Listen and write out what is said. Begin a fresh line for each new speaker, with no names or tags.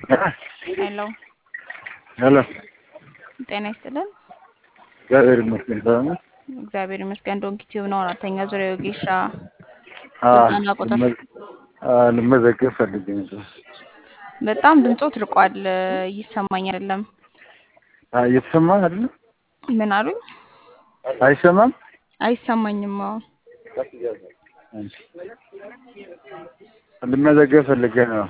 ሄሎ
ሄሎ
ጤና ይስጥልን።
እግዚአብሔር ይመስገን ሰላም ነው።
እግዚአብሔር ይመስገን። ዶንኪ ቲዩብ ነው። አራተኛ ዙሪያ የወጌሻ
አዎ፣
ስልጠና ቁጥር
ልመ- አዎ፣ ልመዘገብ ፈልጌ ነበር።
በጣም ድምፆት ርቋል፣ ይሰማኝ አይደለም።
አዎ፣ እየተሰማ አይደል?
ምን አሉኝ?
አይሰማም?
አይሰማኝም። አዎ
ልመዘገብ ፈልጌ ነው።